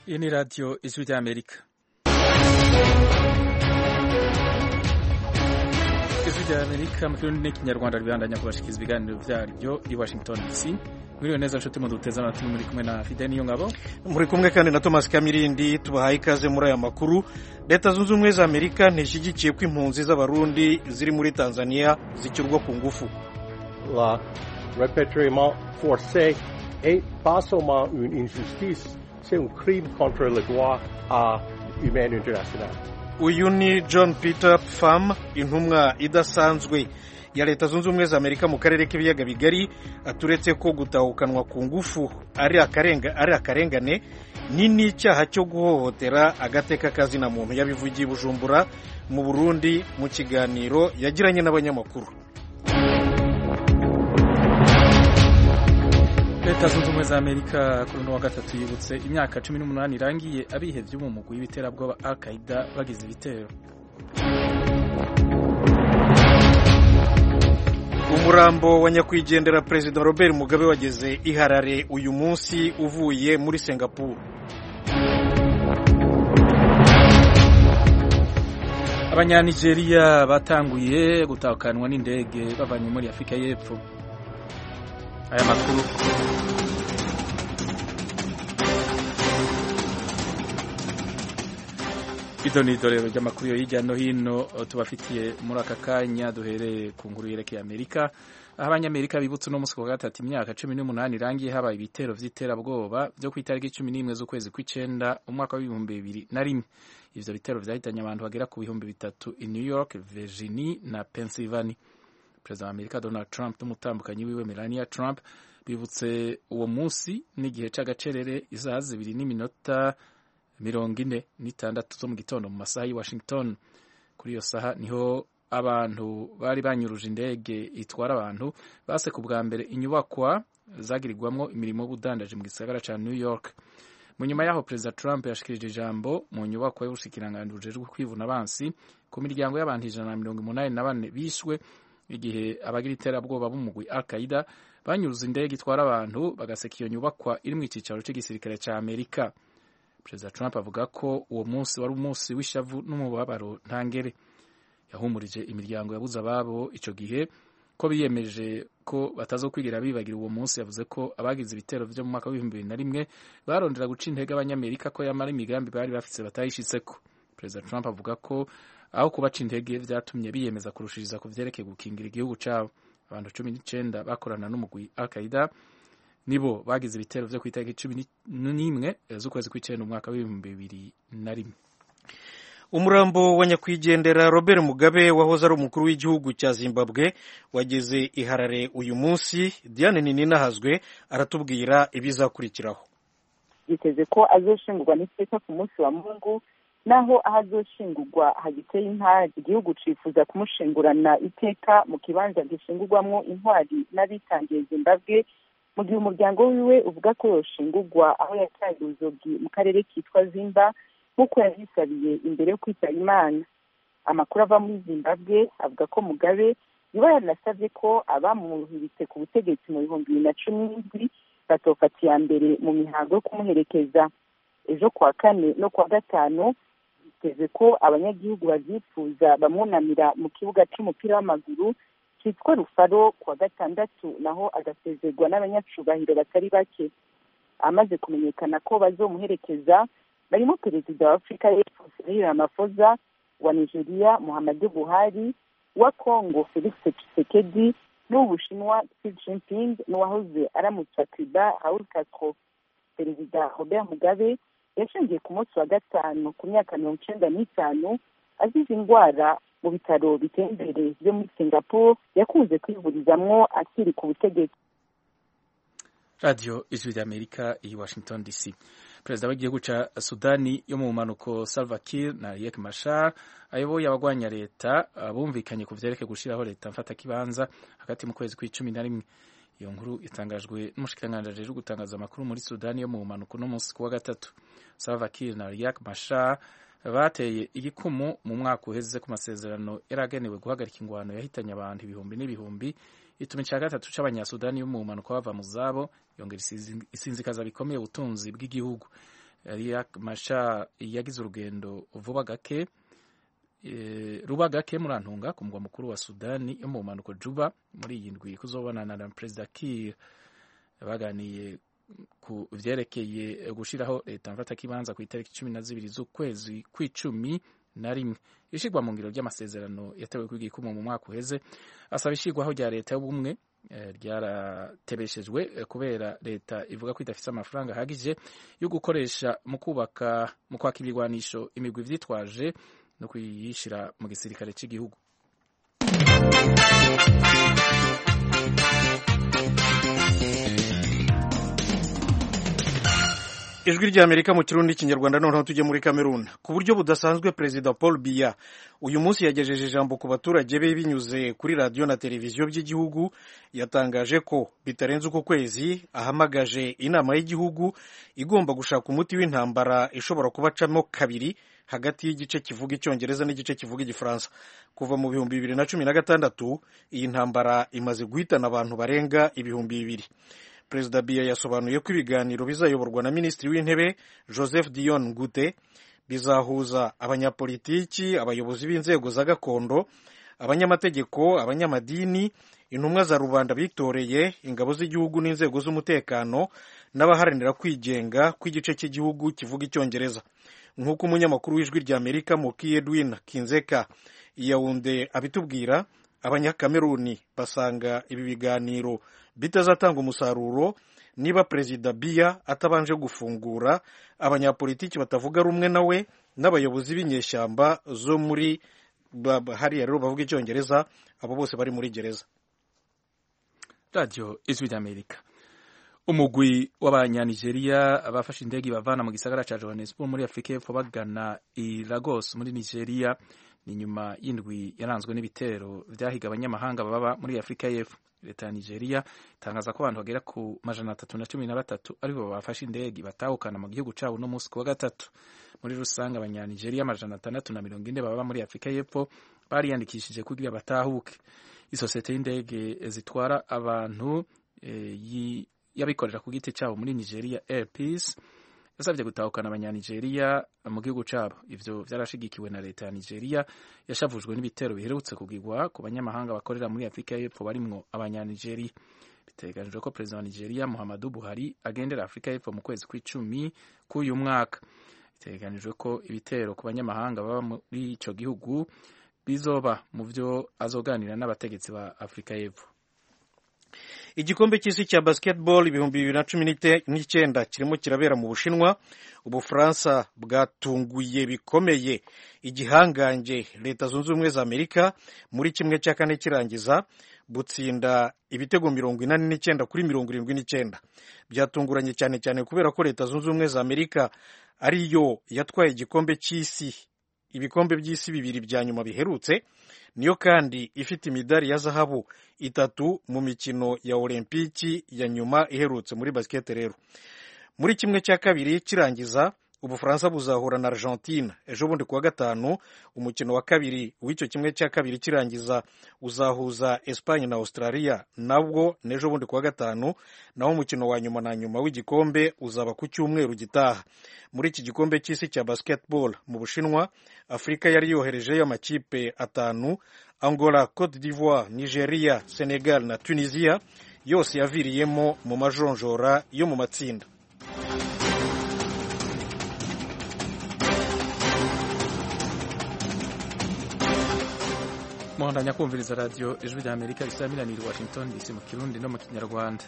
Iyi ni radiyo ijwi ry'Amerika ijwi ry'Amerika mu kirundi n'ikinyarwanda ribandanya kubashikiriza ibiganiro vyaryo i Washington DC mwiriwe neza nshuti muduteze amatwi muri kumwe na Fidel Niyongabo muri kumwe kandi na Thomas Kamirindi tubahaye ikaze muri aya makuru leta zunze ubumwe za Amerika ntishyigikiye ko impunzi z'abarundi ziri muri Tanzania zikirwa ku ngufu la repatriement forcé est pas seulement une injustice c'est un crime contre le droit humain international uyu ni John Peter Pham intumwa idasanzwe ya leta zunze ubumwe za Amerika mu karere k'ibiyaga bigari aturetse ko gutahukanwa ku ngufu ari akarenga ari akarengane ni n'icyaha cyo guhohotera agateka kazina muntu yabivugiye Bujumbura mu Burundi mu kiganiro yagiranye n'abanyamakuru leta zunze ubumwe za amerika kuri uno wa gatatu yibutse imyaka cumi n'umunani irangiye abihevye mu mugwi w'ibiterabwoba al qaida bagize ibitero umurambo wa nyakwigendera perezida robert mugabe wageze i harare uyu munsi uvuye muri singapore abanyanigeriya batanguye gutahukanwa n'indege bavanye muri afurika y'epfo aya makuru ido ni idorero ry'amakuru yo hirya no hino tubafitiye muri aka kanya duhereye ku nkuru yerekeye amerika aho abanyamerika bibutse uno munsi wa gatatu imyaka cumi n'umunani irangiye habaye ibitero vy'iterabwoba vyo ku itariki cumi n'imwe z'ukwezi kw'icenda umwaka w'ibihumbi bibiri na rimwe ivyo bitero vyahitanye abantu bagera ku bihumbi bitatu i new york virginie na pennsylvania perezida wa amerika donald trump n'umutambukanyi wiwe melania trump bibutse uwo munsi n'igihe c'agacerere isaha zibiri n'iminota mirongo ine n'itandatu zo mu gitondo mu masaha y'i washington kuri iyo saha niho abantu bari banyuruje indege itwara abantu base ku bwa mbere inyubakwa zagirirwamwo imirimo y'ubudandaji mu gisagara ca new york mu nyuma yaho perezida trump yashikirije ijambo mu nyubakwa y'ubushikiranganji bujejwe kwivuna abansi ku miryango y'abantu ijana na mirongo umunani na bane bishwe igihe abagira iterabwoba b'umugwi al qaida banyuruza indege itwara abantu bagaseka iyo nyubakwa iri mu icicaro c'igisirikare ca amerika perezida trump avuga ko uwo munsi wari umunsi w'ishavu n'umubabaro ntangere yahumurije imiryango yabuze ababo ico gihe ko biyemeje ko batazokwigira bibagira uwo munsi yavuze ko abagize ibitero vyo mu mwaka w'ibihumbi bibiri na rimwe barondera guca intege abanyamerika ko yamara imigambi bari bafise batayishitseko perezida trump avuga ko aho kubaca intege vyatumye biyemeza kurushiriza ku vyerekeye gukingira igihugu cabo abantu cumi n'icenda bakorana n'umugwi al qaida nibo bagize ibitero vyo kw'itariki cumi n'imwe z'ukwezi kw'icenda umwaka w'ibihumbi bibiri na rimwe umurambo wa nyakwigendera robert mugabe wahoze ari umukuru w'igihugu cya zimbabwe wageze i harare uyu munsi diane nininahazwe aratubwira ibizakurikiraho biteze ko azoshingurwa n'iteka ku munsi wa mungu naho aho azoshingurwa hagiteye intara igihugu cifuza kumushingurana iteka mu kibanza gishingurwamwo intwari n'abitangiye zimbabwe mu gihe umuryango wiwe uvuga ko yoshingurwa aho yataye uruzogi mu karere kitwa zimba nk'uko yabisabiye imbere yo kwitaba imana amakuru ava muri zimbabwe avuga ko mugabe yoba yaranasabye ko abamuhiritse ku butegetsi mu bihumbi bibiri na cumi n'indwi batofata iya mbere mu mihango yo kumuherekeza ejo kuwa kane no kuwa gatanu biteze ko abanyagihugu bavyifuza bamwunamira mu kibuga c'umupira w'amaguru cyitwa rufaro kuwa gatandatu naho agasezerwa n'abanyacubahiro batari bake amaze kumenyekana ko bazomuherekeza barimo perezida wa afurika y'epfo cyril ramaphosa wa nigeria muhammadu buhari wa congo felix tshisekedi n'uw'ubushinwa xi jinping n'uwahoze aramutsa cuba raul castro perezida robert mugabe yashingiye ku munsi wa gatanu ku myaka mirongo icenda n'itanu azize indwara mu bitaro biteye imbere byo muri singapore yakunze kwivurizamwo akiri ku butegetsi radiyo ijwi ry'amerika i washington dc perezida w'igihugu ca sudani yo mu mpanuko salva kiir na riek mashar ayoboye abagwanya leta bumvikanye ku vyerekeye gushiraho leta mfatakibanza hagati mu kwezi kw'icumi na rimwe iyo nkuru itangajwe n'umushikiranganji ajejwe gutangaza amakuru muri sudani yo mu mpanuko no munsi kuwa gatatu salva kiir na riek mashar bateye igikumu mu mwaka uheze ku masezerano yari agenewe guhagarika ingwano yahitanye abantu ibihumbi n'ibihumbi ituma icya gatatu c'abanyasudani yo mu mpanuka bava mu zabo yongera isinzikaza bikomeye ubutunzi bw'igihugu Riek Machar yagize urugendo vuba gake ruba gake murantunga ku mugwa mukuru wa Sudani yo mu mpanuko Juba muri iyi ndwi kuzobonana na Perezida Kiir baganiye ku vyerekeye gushiraho leta mfatakibanza ku itariki cumi na zibiri z'ukwezi kw'icumi na rimwe ishigwa mu ngiro ry'amasezerano yatewe kw'igikumu mu mwaka uheze asaba ishigwaho rya leta y'ubumwe ryaratebeshejwe kubera leta ivuga ko idafite amafaranga ahagije yo gukoresha mu kubaka mu kwaka ibigwanisho imigwi vyitwaje no kuyishira mu gisirikare cy'igihugu ijwi ry'amerika mu kirundi n'ikinyarwanda noneho tujye muri kamerun ku buryo budasanzwe perezida paul biya uyu munsi yagejeje ijambo ku baturage be binyuze kuri radiyo na televiziyo by'igihugu yatangaje ko bitarenze uku kwezi ahamagaje inama y'igihugu igomba gushaka umuti w'intambara ishobora kubacamo kabiri hagati y'igice kivuga icyongereza n'igice kivuga igifaransa kuva mu bihumbi bibiri na cumi na gatandatu iyi ntambara imaze guhitana abantu barenga ibihumbi bibiri perezida biya yasobanuye ko ibiganiro bizayoborwa na minisitiri w'intebe joseph dion ngute bizahuza abanyapolitiki abayobozi b'inzego za gakondo abanyamategeko abanyamadini intumwa za rubanda bitoreye ingabo z'igihugu n'inzego z'umutekano n'abaharanira kwigenga kw'igice cy'igihugu kivuga icyongereza nk'uko umunyamakuru w'ijwi ry'amerika muki edwin kinzeka yawunde abitubwira abanyakameruni basanga ibi biganiro bitazatanga umusaruro niba perezida biya atabanje gufungura abanyapolitiki batavuga rumwe nawe n'abayobozi b'inyeshyamba zo muri hariya rero bavuga icyongereza abo bose bari muri gereza radiyo ijwi ry'amerika umugwi w'abanyanigeriya bafashe indege bavana mu gisagara cya johannesburg muri afurika y'epfo bagana i lagos muri nigeria ni nyuma y'indwi yaranzwe n'ibitero byahiga abanyamahanga baba muri afurika y'epfo leta ya nigeria itangaza ko abantu bagera ku majana atatu na cumi na batatu aribo bafashe indege batahukana mu gihugu cyabo no munsi ku wa gatatu muri rusange abanyanigeriya amajana atandatu na mirongo ine baba muri afurika y'epfo bariyandikishije kugira batahuke isosiyete y'indege zitwara abantu e, y'abikorera ku giti cyabo muri nigeria air peace yasabye gutahukana abanyanigeriya mu gihugu cyabo ivyo vyarashigikiwe na leta ya nigeria yashavujwe n'ibitero biherutse kugirwa ku banyamahanga bakorera muri afurika y'epfo barimwo abanyanigeriya biteganijwe ko perezida wa nigeria muhammadu buhari agendera afurika y'epfo mu kwezi kw'icumi k'uyu mwaka biteganijwe ko ibitero ku banyamahanga baba muri ico gihugu bizoba mu vyo azoganira n'abategetsi ba afurika y'epfo igikombe cy'isi cya basketball ibihumbi bibiri na cumi n'icyenda kirimo kirabera mu bushinwa ubufaransa bwatunguye bikomeye igihangange leta zunze ubumwe za amerika muri kimwe cya kane kirangiza butsinda ibitego mirongo inani n'icyenda kuri mirongo irindwi n'icyenda byatunguranye cyane cyane kubera ko leta zunze ubumwe za amerika ariyo yatwaye igikombe cy'isi ibikombe by'isi bibiri bya nyuma biherutse niyo kandi ifite imidari ya zahabu itatu mu mikino ya olempiki ya nyuma iherutse muri basikete rero muri kimwe cya kabiri kirangiza ubufaransa buzahura na argentine ejo bundi kuwa gatanu umukino wa kabiri w'icyo kimwe cya kabiri kirangiza uzahuza espanye na australia nabwo n'ejo bundi kuwa gatanu naho umukino wa nyuma na nyuma w'igikombe uzaba ku cyumweru gitaha muri iki gikombe cy'isi cya basketball mu bushinwa afurika yari yoherejeyo amakipe atanu angola cote d'ivoire nigeria senegal na tunisia yose yaviriyemo mu majonjora yo mu matsinda muhandanya kumviriza radiyo ijwi rya amerika isaminanira washington dc mu kirundi no mu kinyarwanda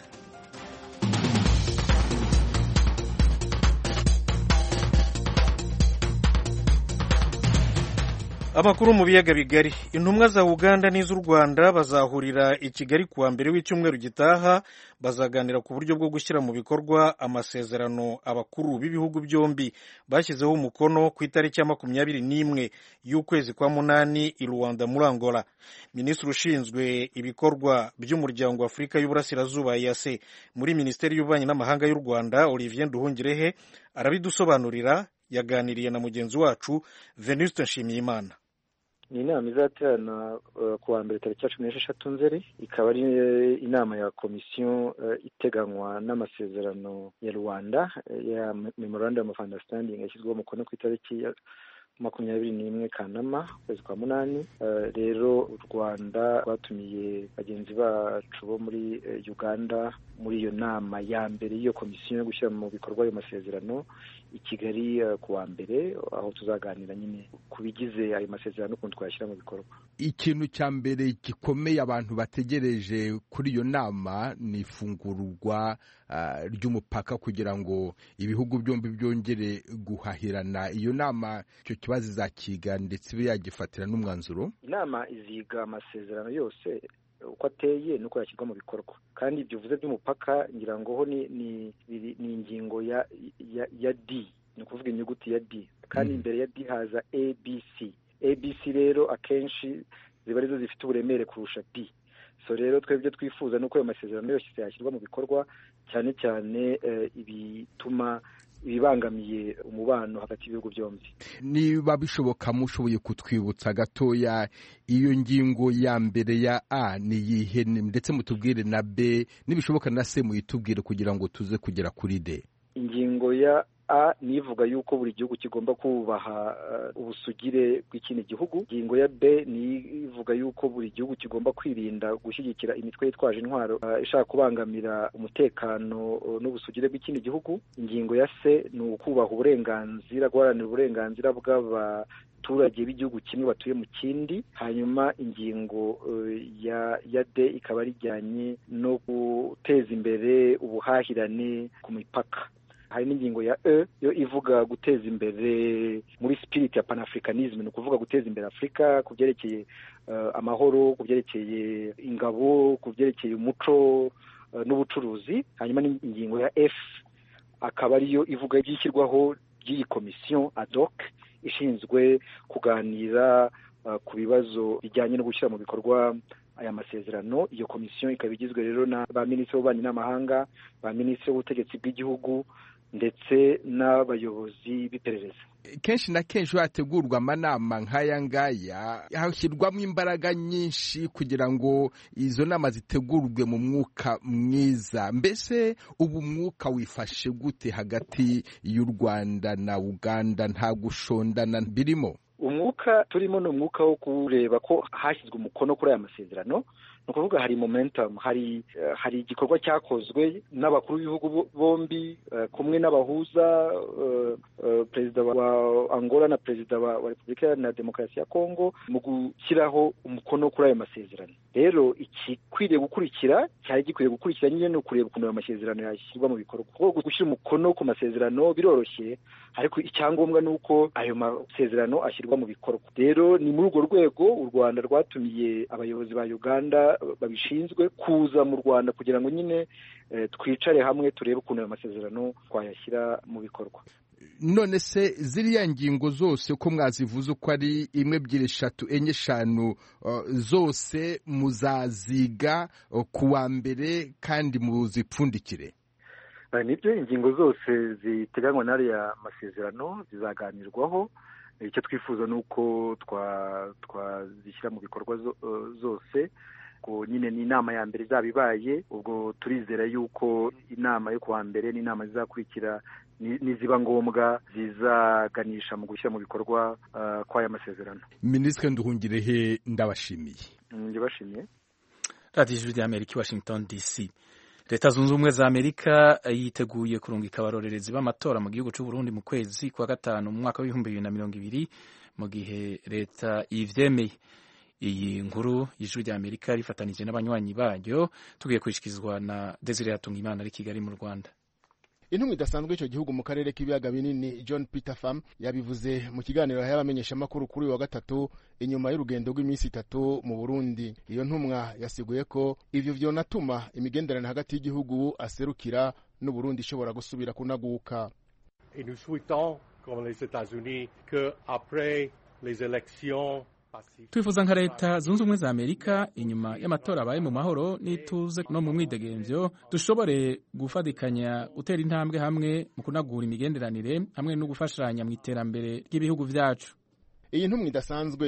amakuru mu biyaga bigari intumwa za uganda n'iz'u rwanda bazahurira i kigali kuwa mbere w'icyumweru gitaha bazaganira ku buryo bwo gushyira mu bikorwa amasezerano abakuru b'ibihugu byombi bashyizeho umukono ku itariki ya makumyabiri n'imwe y'ukwezi kwa munani i rwanda muri angola minisitiri ushinzwe ibikorwa by'umuryango wa afurika y'uburasirazuba yase muri minisiteri y'ububanyi n'amahanga y'u rwanda olivier nduhungirehe arabidusobanurira yaganiriye na mugenzi wacu venuste nshimiyimana ni inama izaterana ku wa mbere tariki ya cumi n'esheshatu nzeri ikaba ari inama ya komisiyo iteganywa n'amasezerano ya rwanda ya memorandum of understanding yashyizweho umukono ku itariki ya makumyabiri n'imwe kanama ukwezi kwa munani rero u rwanda rwatumiye bagenzi bacu bo muri uganda muri iyo nama ya mbere y'iyo komisiyo yo gushyira mu bikorwa ayo masezerano i kigali ku wa mbere aho tuzaganira nyine ku bigize ayo masezerano n'ukuntu twayashyira mu bikorwa ikintu cya mbere gikomeye abantu bategereje kuri iyo nama ni ifungurwa ry'umupaka kugira ngo ibihugu byombi byongere guhahirana iyo nama icyo kibazo izakiga ndetse ibe yagifatira n'umwanzuro inama iziga amasezerano yose uko ateye nuko yashyirwa mu bikorwa kandi ibyo uvuze by'umupaka ngira ngo ho ni ni ingingo ya ya ya d ni ukuvuga inyuguti ya d kandi imbere ya d haza abc abc rero akenshi ziba arizo zifite uburemere kurusha d so rero twebwe twifuza nuko ayo masezerano yose yashyirwa mu bikorwa cyane cyane ibituma ibibangamiye umubano hagati y'ibihugu byombi niba bishoboka mushoboye kutwibutsa gatoya iyo ngingo ya mbere ya a ni iyihe ndetse mutubwire na b nibishoboka na c muyitubwire kugira ngo tuze kugera kuri d ingingo ya a nivuga yuko buri gihugu kigomba kubaha ubusugire bw'ikindi gihugu ingingo ya b nivuga yuko buri gihugu kigomba kwirinda gushyigikira imitwe yitwaje intwaro ishaka kubangamira umutekano n'ubusugire bw'ikindi gihugu ingingo ya c ni ukubaha uburenganzira guharanira uburenganzira bw'abaturage b'igihugu kimwe batuye mu kindi hanyuma ingingo ya ya d ikaba rijyanye no guteza imbere ubuhahirane ku mipaka hari n'ingingo ya e yo ivuga guteza imbere muri spirit ya panafricanism ni ukuvuga guteza imbere afurika ku byerekeye amahoro ku byerekeye ingabo ku byerekeye umuco n'ubucuruzi hanyuma n'ingingo ya f akaba ariyo ivuga ibyishyirwaho ry'iyi komisiyo ad hoc ishinzwe kuganira ku bibazo bijyanye no gushyira mu bikorwa aya masezerano iyo komisiyo ikaba igizwe rero na ba minisitiri w'ububanyi n'amahanga ba minisitiri w'ubutegetsi bw'igihugu ndetse n'abayobozi b'iperereza kenshi na kenshi hategurwa amanama nk'aya ngaya hashyirwamo imbaraga nyinshi kugira ngo izo nama zitegurwe mu mwuka mwiza mbese ubu mwuka wifashe gute hagati y'u rwanda na uganda nta gushondana birimo umwuka turimo ni umwuka wo kureba ko hashyizwe umukono kuri aya masezerano ni ukuvuga hari momentum hari hari igikorwa cyakozwe n'abakuru b'ibihugu bombi kumwe n'abahuza perezida wa angola na perezida wa repubulika iharanira demokarasi ya kongo mu gushyiraho umukono kuri ayo masezerano rero igikwiriye gukurikira cyari gikwiye gukurikira nyine ni ukureba ukuntu ayo masezerano yashyirwa mu bikorwa kuko gushyira umukono ku masezerano biroroshye ariko icyangombwa ni uko ayo masezerano ashyirwa mu bikorwa rero ni muri urwo rwego u rwanda rwatumiye abayobozi ba uganda babishinzwe kuza mu rwanda kugira ngo nyine twicare hamwe turebe ukuntu ayo masezerano twayashyira mu bikorwa none se ziriya ngingo zose ko mwazivuze uko ari imwe ebyiri eshatu enye eshanu zose muzaziga ku wa mbere kandi muzipfundikire nibyo ingingo zose ziteganywa n'ariya masezerano zizaganirwaho icyo twifuza ni uko twazishyira mu bikorwa zose ubwo nyine ni inama ya mbere izaba ibaye ubwo turizera yuko inama yo kuwa mbere n'inama zizakurikira niziba ngombwa zizaganisha mu gushyira mu bikorwa kw'aya masezerano minisitiri nduhungirehe ndabashimiye ndabashimiye radiyo ijwi ry'amerika i washington dc leta zunze ubumwe za amerika yiteguye kurungika abarorerezi b'amatora mu gihugu cy'u Burundi mu kwezi kwa gatanu mu mwaka w'ibihumbi bibiri na mirongo ibiri mu gihe leta ivyemeye iyi nkuru y'ijwi rya amerika rifatanije n'abanywanyi baryo tugiye kwishikirizwa na desire hatungimana ari kigali mu rwanda intumwa idasanzwe icyo gihugu mu karere k'ibiyaga binini john peter pham yabivuze mu kiganiro y'abamenyeshamakuru kuri uyu wa gatatu inyuma y'urugendo rw'iminsi itatu mu burundi iyo ntumwa yasiguye ko ivyo vyonatuma imigenderanire hagati y'igihugu aserukira n'uburundi ishobora gusubira kunaguka Et nous souhaitons, comme les États-Unis, que après les élections twifuza nka leta zunze ubumwe za amerika inyuma y'amatora abaye mu mahoro n'ituze no mu mwidegemvyo dushobore gufatikanya gutera intambwe hamwe mu kunagura imigenderanire hamwe no gufashanya mu iterambere ry'ibihugu vyacu iyi ntumwa idasanzwe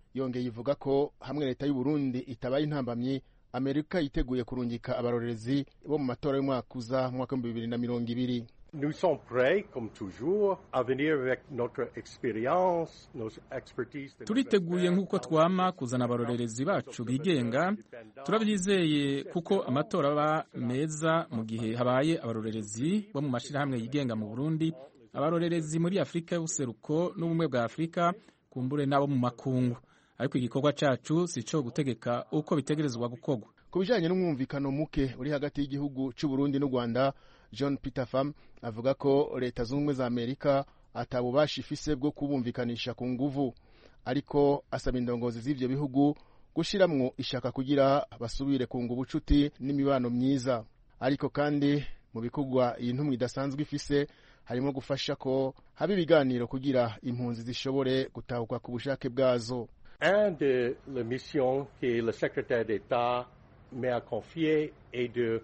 yongeye ivuga ko hamwe leta y'u Burundi itabaye intambamyi amerika yiteguye kurungika abarorerezi bo mu matora y'umwaka uza mu mwaka w'ibihumbi bibiri na mirongo ibiri Nous sommes prêts, comme toujours, à venir avec notre expérience, nos expertise. turiteguye nk'uko twama kuzana abarorerezi bacu bigenga turabyizeye kuko amatora aba meza mu gihe habaye abarorerezi bo mu mashyirahamwe yigenga mu burundi abarorerezi muri afurika y'ubuseruko n'ubumwe bwa afurika kumbure n'abo mu makungu ariko igikorwa cacu si ico gutegeka uko bitegerezwa gukorwa ku bijanye n'umwumvikano muke uri hagati y'igihugu c'u Burundi n'u Rwanda John Peter Pham avuga ko leta zunze ubumwe za Amerika atabubasha ifise bwo kubumvikanisha ku nguvu ariko asaba indongozi z'ivyo bihugu gushiramwo ishaka kugira basubire kunga ubucuti n'imibano myiza ariko kandi mu bikorwa iyi ntumwa idasanzwe ifise harimo gufasha ko haba ibiganiro kugira impunzi zishobore gutahuka ku bushake bwazo Un de les missions que le secrétaire d'État m'a confiée est de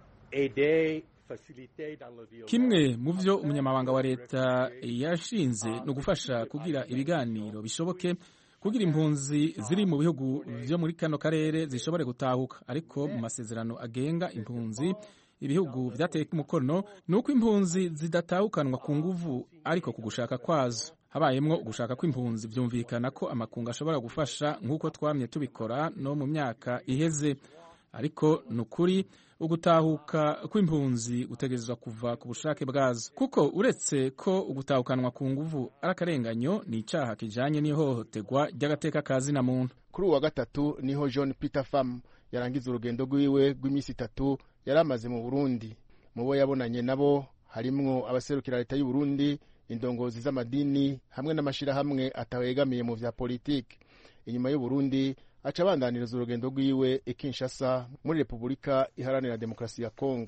aider, faciliter dans le dialogue. kimwe mu vyo umunyamabanga wa leta yashinze ni ugufasha kugira ibiganiro bishoboke kugira impunzi ziri mu bihugu vyo muri kano karere zishobore gutahuka ariko mu masezerano agenga impunzi ibihugu vyateye umukono ni uko impunzi zidatahukanwa ku nguvu ariko ku gushaka kwazo habayemwo ugushaka kw'impunzi vyumvikana ko amakungu ashobora gufasha nk'uko twamye tubikora no mu myaka iheze ariko ni ukuri ugutahuka kw'impunzi gutegerezwa kuva ku bushake bwazo kuko uretse ko ugutahukanwa ku nguvu ari akarenganyo ni icaha kijanye n'ihohoterwa ry'agateka ka zina muntu kuri uwu wa gatatu niho john peter pham yarangiza urugendo rwiwe rw'iminsi itatu yari amaze mu burundi mu bo yabonanye nabo harimwo abaserukira leta y'u Burundi indongozi z'amadini hamwe n'amashirahamwe atawegamiye mu vya politiki inyuma y'u Burundi aca abandaniriza urugendo rwiwe i Kinshasa muri Repubulika Iharanira Demokarasi ya Kongo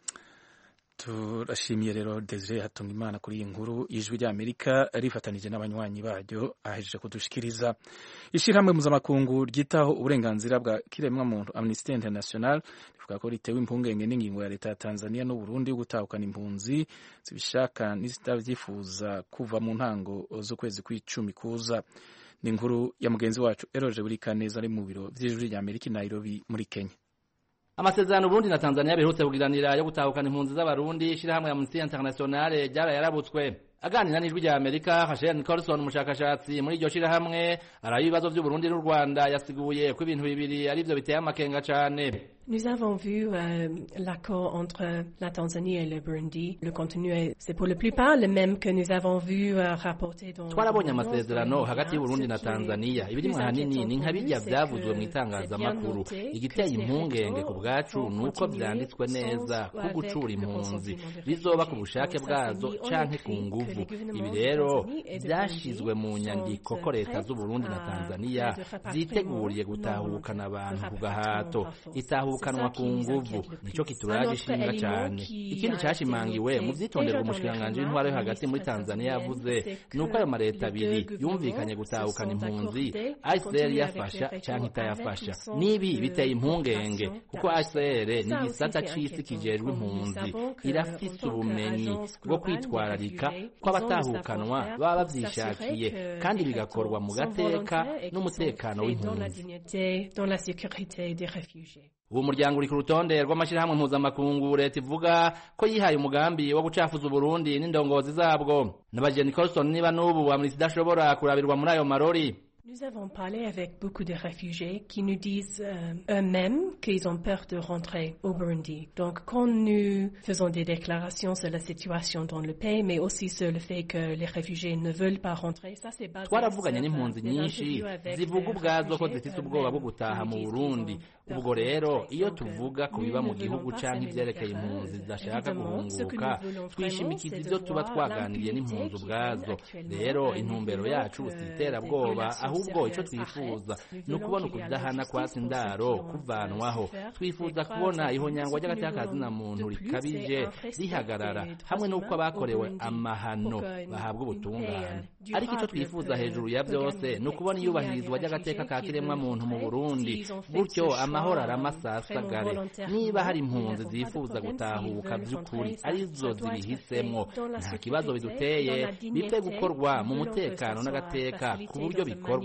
turashimiye rero Desire Hatungimana kuri iyi nkuru y'ijwi ry'Amerika rifatanije n'abanywanyi baryo ahejeje kudushikiriza ishirahamwe mpuzamakungu ryitaho uburenganzira bwa kiremwa muntu Amnesty International rivuga ko ritewe impungenge n'ingingo ya leta ya Tanzania n'u Burundi yo gutahukana impunzi zibishaka n'izitavyifuza kuva mu ntango z'ukwezi kw'icumi kuza ni inkuru ya mugenzi wacu Eroje Burikaneza ari mu biro vy'ijwi ry'Amerika i Nairobi muri Kenya amasezerano Burundi na Tanzania biherutse kugiranira yo gutahukana impunzi z'abarundi ishirahamwe ya Amnesty International ryara yarabutswe aganira n'ijwi rya Amerika Hashem Nicholson umushakashatsi muri iryo shirahamwe arayo ibibazo vy'u Burundi n'u Rwanda yasiguye ko ibintu bibiri ari vyo biteye amakenga cane Nous avons vu euh, l'accord entre la Tanzanie et le Burundi. Le contenu, est, c'est pour la plupart le même que nous avons vu euh, rapporté dans twarabonye amasezerano hagati y'uburundi na tanzania ibirimwo ahanini ni nka birya vyavuzwe mu itangazamakuru igiteye impungenge ku bwacu ni uko vyanditswe neza ko gucura impunzi bizoba ku bushake bwazo canke ku nguvu ibi rero vyashizwe mu nyandiko ko leta z'uburundi na tanzania ziteguriye gutahukana abantu ku gahato itahukanwa ku nguvu nico kituraje ishinga cane ikindi cashimangiwe mu vyitonderwa umushikiranganji w'intwaro yo hagati muri tanzania yavuze ni uko ayo mareta abiri yumvikanye gutahukana impunzi ICR yafasha canke itayafasha nibi biteye impungenge kuko ICR ni igisata c'isi kijejwe impunzi irafise ubumenyi bwo kwitwararika ko abatahukanwa baba bavyishakiye kandi bigakorwa mu gateka n'umutekano w'impunzi dans la sécurité des réfugiés. ubu muryango uri ku rutonde rw'amashyirahamwe mpuzamakungu leta ivuga ko yihaye umugambi wo gucafuza uburundi n'indongozi zabwo nabaje Nicholson niba n'ubu Amnesty idashobora kurabirwa muri ayo marori Nous avons parlé avec beaucoup de réfugiés qui nous disent euh, eux-mêmes qu'ils ont peur de rentrer au Burundi. Donc quand nous faisons des déclarations sur la situation dans le pays, mais aussi sur le fait que les réfugiés ne veulent pas rentrer, ça c'est basé twaravuganye sur, n'impunzi euh, des nyinshi interviews avec zivuga des ubwazo ko réfugiés zifite ubwoba bwo eux-mêmes gutaha qui mu nous disent burundi qu'ils ont ubwo peur de rero rentrer. iyo Donc, tuvuga ku nous biba ne mu gihugu voulons pas canke semer ivyerekeye la terreur. impunzi zidashaka Évidemment, ce que nous guhunguka voulons vraiment, twishimikiza c'est de ivyo tuba voir twaganiriye l'impunité n'impunzi qui ubwazo règne actuellement rero à un intumbero niveau yacu que si des iterabwoba violations ahubwo ico sérieuses twifuza arrêtent. ni Nous ukubona voulons qu'il y ait ukudahana la kwatsa justice pour indaro ceux qui ont kuvanwaho souffert, twifuza les kubona graves ihonyangwa Ce que nous ry'agateakazina voulons muntu de plus, rikabije c'est un respect rihagarara des droits hamwe n'uko humains abakorewe au Burundi amahano pour que bahabwa une ubutungane paix, euh, ariko icyo durable twifuza peut- hejuru ya peut byose gagner. ni ukubona S'il y a iyubahirizwa des ry'agateka ka réfugiés qui kiremwa veulent muntu mu rentrer, burundi s'ils ont fait gutyo ce amahoro choix, arama vraiment asasagare volontairement, niba hari nous impunzi n'avons pas de zifuza problème gutahuka s'ils veulent by'ukuri rentrer, ça- arizo ça doit être zibihisemo fait dans la nta kibazo sécurité, biduteye dans la dignité. bipfe gukorwa mu Nous voulons que mutekano ça soit n'agateka facilité ku buryo dans une bikorwa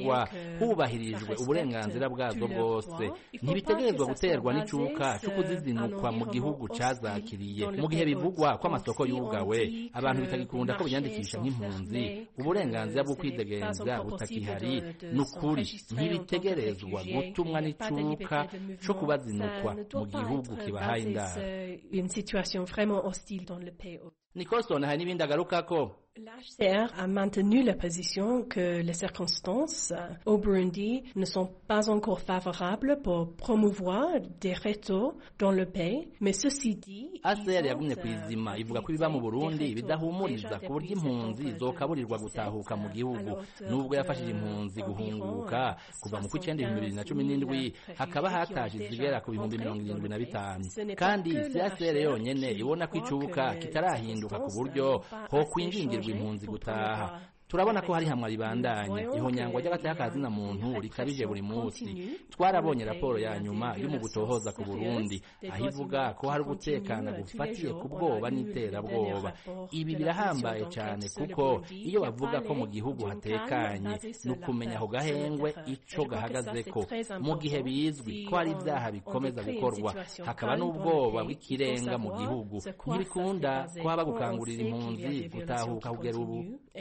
zikorwa hubahirijwe uburenganzira bwazo bwose ntibitegerezwa guterwa n'icuka cyo kuzizinukwa mu gihugu cazakiriye mu gihe bivugwa ko amasoko yugawe abantu bitagikunda ko biyandikisha nk'impunzi uburenganzira bwo kwidegenza butakihari ni ukuri ntibitegerezwa gutumwa n'icuka co kubazinukwa mu gihugu kibahaye indaro Nicholson hari n'ibindi agarukako L'HCR a maintenu la position que les circonstances au Burundi ne sont pas encore favorables pour promouvoir des rétos dans le pays, mais ceci dit... ACR yagumye ku izima ivuga ko ibiba mu Burundi bidahumuriza ku buryo impunzi zokaburirwa gutahuka mu gihugu nubwo yafashije impunzi guhunguka kuva mu kw'icenda ibihumbi bibiri na cumi n'indwi hakaba hataje izigera ku bihumbi mirongo irindwi na bitanu kandi si ACR yonyene ibona ko icubuka kitarahinduka ku buryo ho kwinjingirwa impunzi gutaha turabona ko hari hamwe ribandanya ihonyangwa ry'agateka na muntu rikabije buri munsi twarabonye raporo ya nyuma yo mu gutohoza ku Burundi aho ivuga ko hari ugutekana gufatiye ku bwoba n'iterabwoba ibi birahambaye cyane kuko iyo bavuga ko mu gihugu hatekanye ni ukumenya aho gahengwe ico gahagazeko mu gihe bizwi ko hari ibyaha bikomeza gukorwa hakaba n'ubwoba bw'ikirenga mu gihugu ntibikunda ko haba gukangurira impunzi gutahuka kugera ubu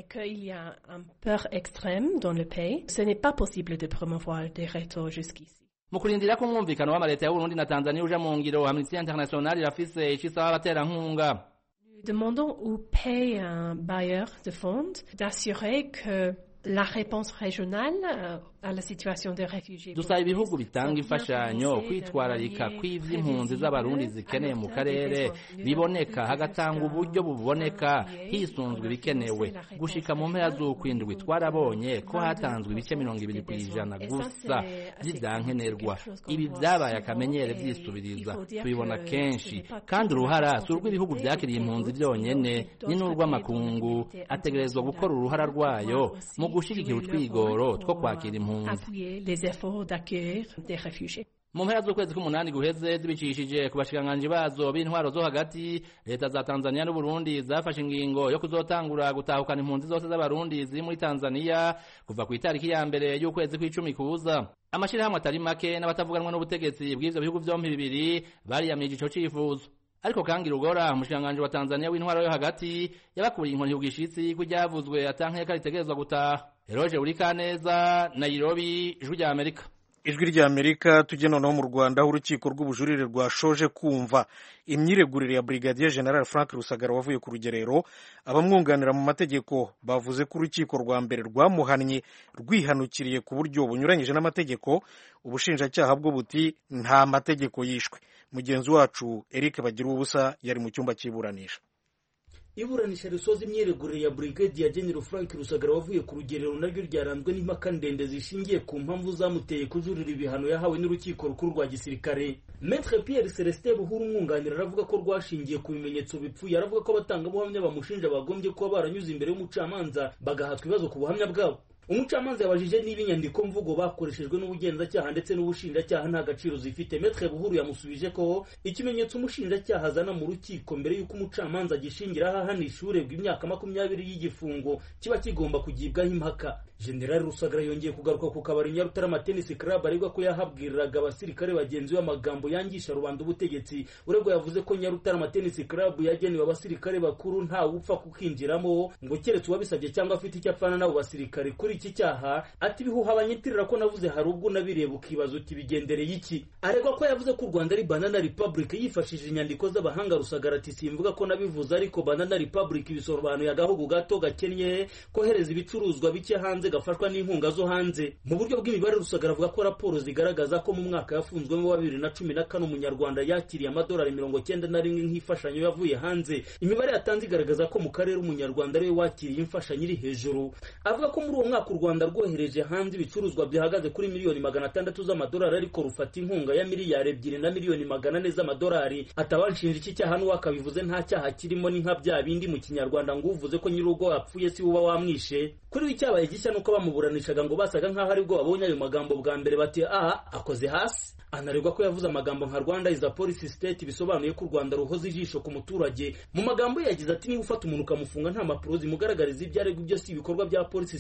un peur extrême dans le pays, ce n'est pas possible de promouvoir des rétos jusqu'ici. mu kurindira ko umwumvikano w'amaleta ya Burundi na Tanzania uja mu ngiro Amnesty International irafise ico isaba abaterankunga Nous demandons au pays un bailleur de fonds d'assurer que la réponse régionale à la situation des réfugiés. dusaba ibihugu bitanga imfashanyo kwitwararika kw'ivy'impunzi z'abarundi zikeneye mu karere biboneka hagatanga uburyo buboneka hisunzwe ibikenewe gushika mu mpera z'ukwindwi twarabonye ko hatanzwe ibice mirongo ibiri kw'ijana gusa vy'ivyankenerwa ibi vyabaye akamenyere vyisubiriza tubibona kenshi kandi uruhara si urw'ibihugu vyakiriye impunzi vyonyene ni n'urw'amakungu ategerezwa gukora uruhara rwayo mu gushigikira utwigoro two kwakira impunzi appuyer les efforts d'accueillir des réfugiés. mu mpera z'ukwezi k'umunani guheze zibicishije ku bashikiranganji bazo b'intwaro zo hagati leta za tanzania n'uburundi zafashe ingingo yo kuzotangura gutahukana impunzi zose z'abarundi ziri muri tanzania kuva ku itariki ya mbere y'ukwezi kw'icumi kuza amashirahamwe atari make n'abatavuganwa n'ubutegetsi bw'ivyo bihugu vyompi bibiri bariyamije ico cifuzo ariko kangi rugora umushikiranganji wa tanzania w'intwaro yo hagati yabakuriye inkoni ku gishitsi ko iryavuzwe atankeka ritegerezwa gutaha eroje urikaneza nairobi ijwi rya amerika ijwi rya amerika tujye noneho mu rwanda aho urukiko rw'ubujurire rwashoje kumva imyiregurire ya brigadier general frank rusagara wavuye ku rugerero abamwunganira mu mategeko bavuze ko urukiko rwa mbere rwamuhannye rwihanukiriye ku buryo bunyuranyije n'amategeko ubushinjacyaha bwo buti nta mategeko yishwe mugenzi wacu eric bagira ubusa yari mu cyumba cy'iburanisha iburanisha risoza imyiregurire ya brigadier general frank rusagara wavuye ku rugerero naryo ryaranzwe n'impaka ndende zishingiye ku mpamvu zamuteye kujurira ibihano yahawe n'urukiko rukuru rwa gisirikare metre pierre celestin buhuru umwunganira aravuga ko rwashingiye ku bimenyetso bipfuye aravuga ko abatangabuhamya bamushinja bagombye kuba baranyuze imbere y'umucamanza bagahatwa ibibazo ku buhamya bwabo umucamanza yabajije niba inyandiko mvugo bakoreshejwe n'ubugenzacyaha ndetse n'ubushinjacyaha nta gaciro zifite metre buhuru yamusubije ko ikimenyetso umushinjacyaha azana mu rukiko mbere y'uko umucamanza agishingiraho ahanisha urebwa imyaka makumyabiri y'igifungo kiba kigomba kugibwaho impaka generali rusagara yongeye kugaruka ku kabari nyarutarama tennis club aregwa ko yahabwiriraga abasirikare bagenzi be amagambo yangisha rubanda ubutegetsi uregwa yavuze ko nyarutarama tennis club yagenewe abasirikare bakuru ntawe upfa kukinjiramo ngo keretse uwabisabye cyangwa afite icyo apfana n'abo basirikare kuri iki cyaha ati ibihuha banyitirira ko navuze hari ubwo unabireba ukibaza uti bigendereye iki aregwa ko yavuze ko u rwanda ari banana republic yifashishije inyandiko z'abahanga rusagara ati simvuga ko nabivuze ariko banana republic bisobanuye agahugu gato gakennye kohereza ibicuruzwa bike hanze gafashwa n'inkunga zo hanze mu buryo bw'imibare rusagara avuga ko raporo zigaragaza ko mu mwaka yafunzwemo wa bibiri na cumi na kane umunyarwanda yakiriye amadolari mirongo cyenda na rimwe nk'imfashanyo yavuye hanze imibare yatanze igaragaza ko mu karere umunyarwanda ariwe wakiriye imfashanyo iri hejuru avuga ko muri uwo mwaka u rwanda rwohereje hanze ibicuruzwa bihagaze kuri miliyoni magana atandatu z'amadolari ariko rufata inkunga ya miliyari ebyiri na miliyoni magana ane z'amadolari atawanshinja iki cyaha n'uwakabivuze nta cyaha kirimo ni nka bya bindi mu kinyarwanda ngo uvuze ko nyir'urugo apfuye si uba wamwishe kuri we icyabaye gishya nuko bamuburanishaga ngo basaga nk'aho aribwo babonye ayo magambo bwa mbere bati aha akoze hasi anaregwa ko yavuze amagambo nka rwanda is a police state bisobanuye ko u rwanda ruhoza ijisho ku muturage mu magambo ye yagize ati niba ufata umuntu ukamufunga nta mpapuro zimugaragariza ibyo aregwa ibyo si ibikorwa bya police state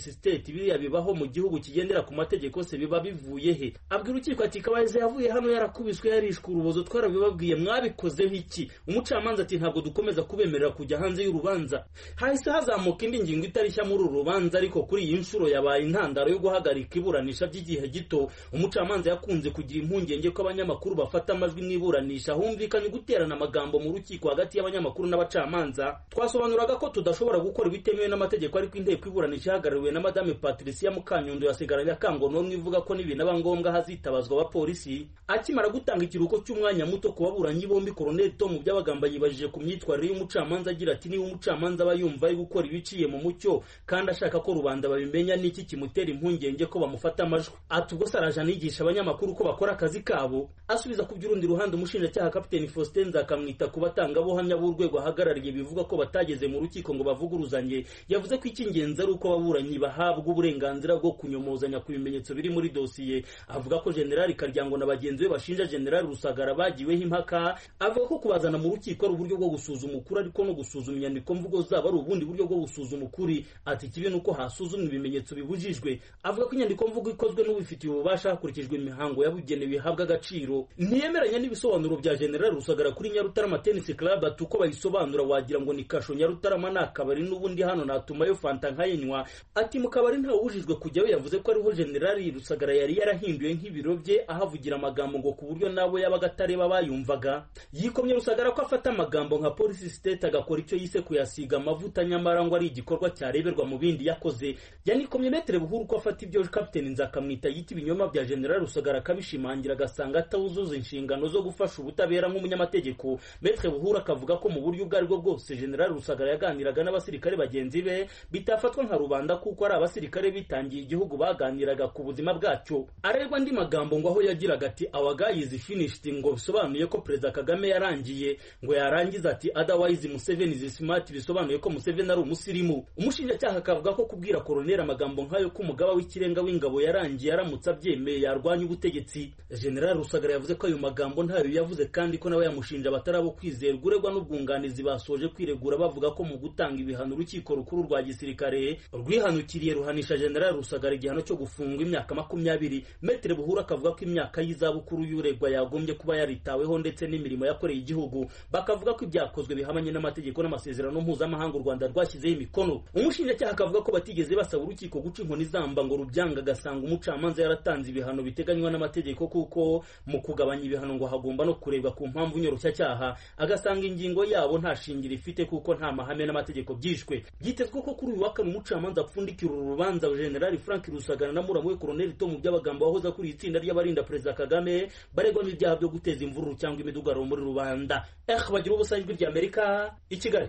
ati biriya bibaho mu gihugu kigendera ku mategeko se biba bivuye he abwira urukiko ati kabayiza yavuye hano yarakubiswe yarishwe urubozo twarabibabwiye mwabikozeho iki umucamanza ati ntabwo dukomeza kubemerera kujya hanze y'urubanza hahise hazamuka indi ngingo itarishya muri uru rubanza ariko kuri iyi nshuro yabaye intandaro yo guhagarika iburanisha by'igihe gito umucamanza yakunze kugira impungenge ko abanyamakuru bafata amajwi mu iburanisha humvikanye guterana amagambo mu rukiko hagati y'abanyamakuru n'abacamanza twasobanuraga ko tudashobora gukora ibitemewe n'amategeko ariko inteko iburanisha ihagarariwe na madame patricia mukanyundo yasigaranye akangononwa ivuga ko nibinaba ngombwa hazitabazwa abapolisi akimara gutanga ikiruhuko cy'umwanya muto ku baburanyi bombi koroneli tom byabagamba yibajije ku myitwarire y'umucamanza agira ati niba umucamanza aba yumva ari gukora ibiciye mu mucyo kandi ashaka ko rubanda babimenya n'iki kimutera impungenge ko bamufata amajwi ati ubwo se araje anigisha abanyamakuru ko bakora akazi kabo asubiza ku by'urundi ruhande umushinjacyaha kapiteni faustin nzakamwita ku batangabuhamya b'urwego ahagarariye bivuga ko batageze mu rukiko ngo bavuguruzanye yavuze ko icy'ingenzi ari uko ababuranyi bahabwa uburenganzira bwo kunyomozanya ku bimenyetso biri muri dosiye avuga ko generali karyango na bagenzi be bashinja generali rusagara bagiweho impaka avuga ko kubazana mu rukiko ari uburyo bwo gusuzuma ukuri ariko no gusuzuma inyandiko mvugo zabo ari ubundi buryo bwo gusuzuma ukuri ati ikibi ni uko hasuzumwa ibimenyetso bibujijwe avuga ko inyandiko mvugo ikozwe n'ubifitiye ububasha hakurikijwe imihango yabugenewe ihabwa agaciro ntiyemeranya n'ibisobanuro bya generali rusagara kuri nyarutarama tennis club ati uko bayisobanura wagira ngo ni kasho nyarutarama ni akabari n'ubundi hano natumayo fanta nkayinywa ati mu kabari ntawubujijwe kujyayo yavuze ko ariho generali rusagara yari yarahinduye nk'ibiro bye ahavugira amagambo ngo ku buryo nabo yabaga atareba bayumvaga yikomye rusagara ko afata amagambo nka polisi state agakora icyo yise kuyasiga amavuta nyamara ngo ari igikorwa cyareberwa mu bindi yakoze yanikomye metere buhuru ko afata ibyo kapiteni nzakamwita yita ibinyoma bya generali rusagara akabishimangira agasanga atawuzuza inshingano zo gufasha ubutabera nk'umunyamategeko metere buhuru akavuga ko mu buryo ubwo aribwo bwose generali rusagara yaganiraga n'abasirikare bagenzi be bitafatwa nka rubanda kuko ari abasirikare bitangiye igihugu baganiraga ku buzima bwacyo arerwa andi magambo ngo aho yagiraga ati our guy is finished ngo bisobanuye ko perezida kagame yarangiye ngo yarangiza ati otherwise museveni is smart bisobanuye ko museveni ari umusirimu umushinjacyaha akavuga ko kubwira koroneri amagambo nk'ayo ko umugaba w'ikirenga w'ingabo yarangiye aramutse abyemeye yarwanya ubutegetsi generali rusagara yavuze ko ayo magambo ntayo yavuze kandi ko nawe yamushinja abatarabo kwizerwa uregwa n'ubwunganizi basoje kwiregura bavuga ko mu gutanga ibihano urukiko rukuru rwa gisirikare rwihanukiriye ruhanisha generali rusagara igihano cyo gufungwa imyaka makumyabiri metere buhuru akavuga ko imyaka y'izabukuru y'uregwa yagombye kuba yaritaweho ndetse n'imirimo yakoreye igihugu bakavuga ko ibyakozwe bihabanye n'amategeko n'amasezerano mpuzamahanga u rwanda rwashyizeho imikono umushinjacyaha akavuga ko batigeze basaba urukiko guca inkoni zamba ngo rubyanga agasanga umucamanza yaratanze ibihano biteganywa n'amategeko kuko mu kugabanya ibihano ngo hagomba no kurebwa ku mpamvu nyoroshyacyaha agasanga ingingo yabo nta shingiro ifite kuko nta mahame n'amategeko byishwe byitezwe ko kuri uyu wa kane umucamanza apfundikira uru rubanza generali frank rusagara na muramu we koroneli tomu by'abagambo wahoze akuriye itsinda ry'abarinda perezida kagame baregwa n'ibyaha byo guteza imvururu cyangwa imidugararo muri rubanda eh bagira ubusa ijwi ry'amerika i kigali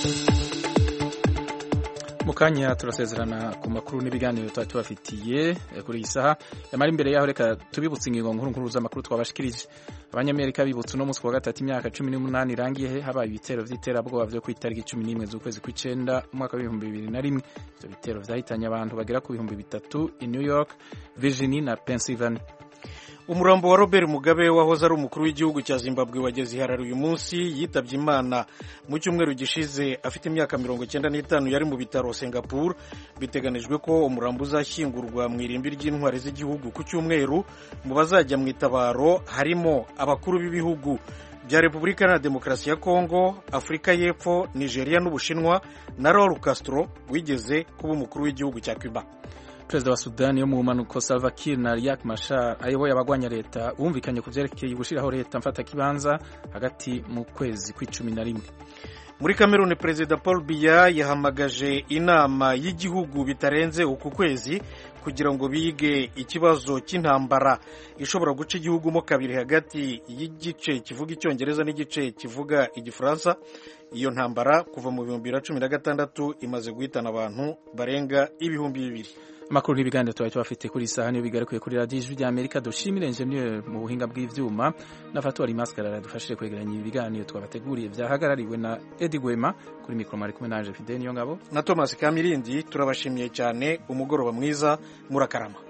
mu kanya turasezerana ku makuru n'ibiganiro tuba tubafitiye kuri iyi saha yamara imbere yaho reka tubibutse ingingo nkuru nkuru z'amakuru twabashikirije abanyamerika bibutse uno munsi wa gatatu imyaka cumi n'umunani irangiye habaye ibitero vy'iterabwoba vyo ku itariki cumi n'imwe z'ukwezi kw'icenda umwaka w'ibihumbi bibiri na rimwe ivyo bitero vyahitanye abantu bagera ku bihumbi bitatu i new york virginia na pennsylvania umurambo wa robert mugabe wahoze ari umukuru w'igihugu cya zimbabwe wageze iharara uyu munsi yitabye imana mu cyumweru gishize afite imyaka mirongo icyenda n'itanu yari mu bitaro singapore biteganijwe ko umurambo uzashyingurwa mu irimbi ry'intwari z'igihugu ku cyumweru mu bazajya mu itabaro harimo abakuru b'ibihugu bya repubulika na demokarasi ya kongo afurika y'epfo nigeria n'ubushinwa na raul castro wigeze kuba umukuru w'igihugu cya cuba perezida wa sudani yo mu mpanuko salva kiir na riek machar ayoboye abagwanya leta bumvikanye ku byerekeye gushyiraho leta mfatakibanza hagati mu kwezi kw'icumi na rimwe muri kameruni perezida paul biya yahamagaje inama y'igihugu bitarenze uku kwezi kugira ngo bige ikibazo cy'intambara ishobora guca igihugu mo kabiri hagati y'igice kivuga icyongereza n'igice kivuga igifaransa iyo ntambara kuva mu bihumbi bibiri na cumi na gatandatu imaze guhitana abantu barenga ibihumbi bibiri amakuru n'ibiganiro tuba tubafite kuri iyi saha niyo bigarukiye kuri radiyo ijwi rya amerika dushimire enjeniyeri mu buhinga bw'ibyuma na fatuwari maskarara dufashije kwegeranya ibi biganiro twabateguriye byahagarariwe na edi gwema kuri mikoro mwari kumwe na anje fide niyo ngabo na thomas kamirindi turabashimiye cyane umugoroba mwiza murakarama